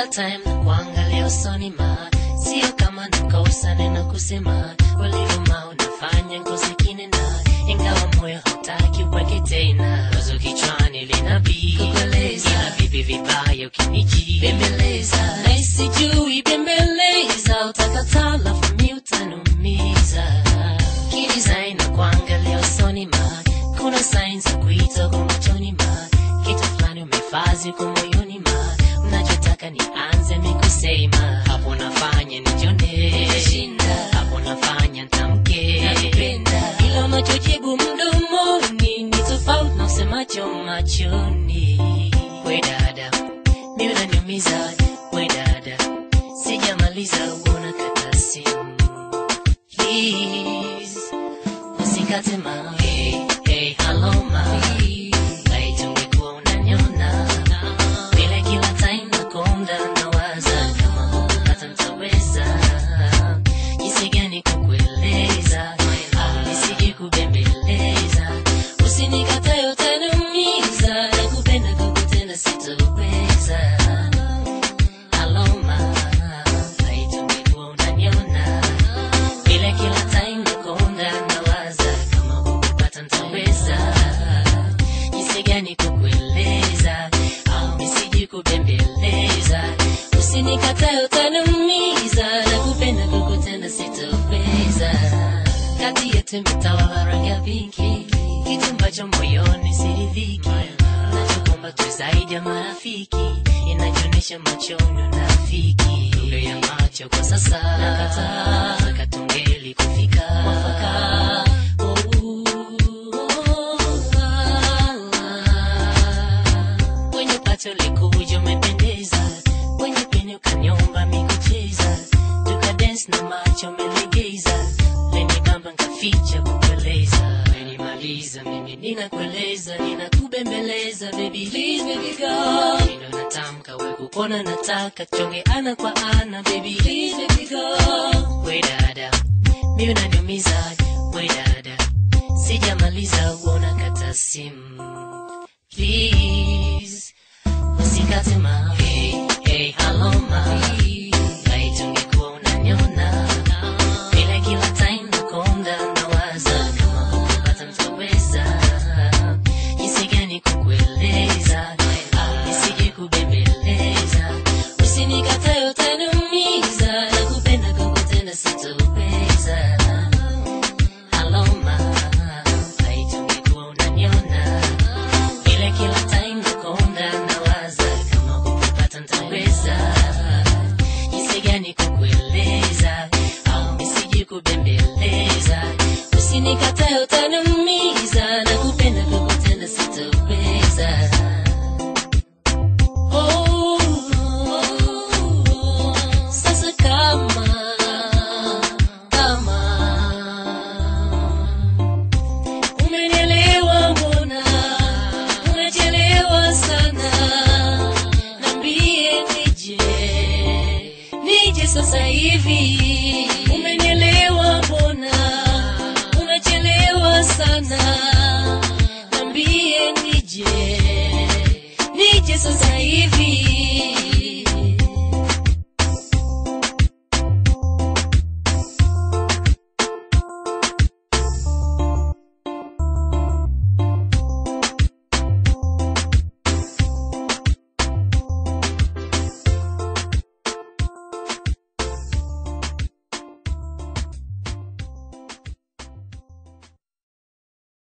kila time na kuangalia usoni ma sio kama nakosa neno kusema ulivyo ma unafanya ngozi kinena ingawa moyo hautaki uweke tena wazo kichwani linabii kukueleza ila vipi vibaya ukiniji bembeleza na isijui bembeleza utakataa lafu mi utanumiza kidesign na kuangalia usoni ma kuna sign za kuita kwa machoni ma kitu fulani umefazi kwa moyoni ma unachotaka nianze mikusema hapo nafanya nijone hapo nafanya ntamke ila unachojibu mdomoni ni tofauti na usemacho machoni we dada mi unaniumiza we dada sijamaliza uona kata simu please usikate ma hey, hey, hello ma laiti ungekuwa unaniona vile kila time nakonda nawaza kama hukupata ntaweza jinsi gani kukueleza au nisije kubembeleza usinikatae utaniumiza nakupenda kukutenda sitoweza aloma laiti ungekuwa unaniona vile kila time nakonda nawaza kama hukupata ntaweza jinsi gani kukueleza au nisiji kubembeleza usinikatae utaniumiza na kupenda kukutenda sitoweza kati yetu imetawala rangi ya pinki kitu ambacho moyoni siridhiki nachokomba tu zaidi ya marafiki inajionyesha machoni unafiki lugha ya macho kwa sasa nakataa taka tungeli kufika mwafaka kwenye pato likuja umependeza kwenye peni ukaniomba mikucheza tukadens na macho umelegeza lenibamba nkaficha kukueleza menimaliza mimi ninakueleza ninakubembeleza baby please baby go ndo natamka we kupona nataka chonge ana kwa ana baby please baby go we dada mi unaniumiza we dada sijamaliza uona kata simu please usikate ma hey, hey, hello ma laiti ungekuwa unaniona vile kila time nakonda nawaza kama hukupata ntaweza jinsi gani kukueleza au nisije kubembeleza usinikatae utaniumiza na kupenda kukutenda sitoweza aloma laiti ungekuwa unaniona ile kila time nakonda nawaza kama hukupata ntaweza jinsi gani kukueleza au nisiji kubembeleza usinikatae utaniumiza na kupenda kukutenda sitoweza Oh, sasa kama kama umenielewa mbona unachelewa sana nambie nije nije sasa hivi umenielewa mbona unachelewa sana nambie nije nije sasa hivi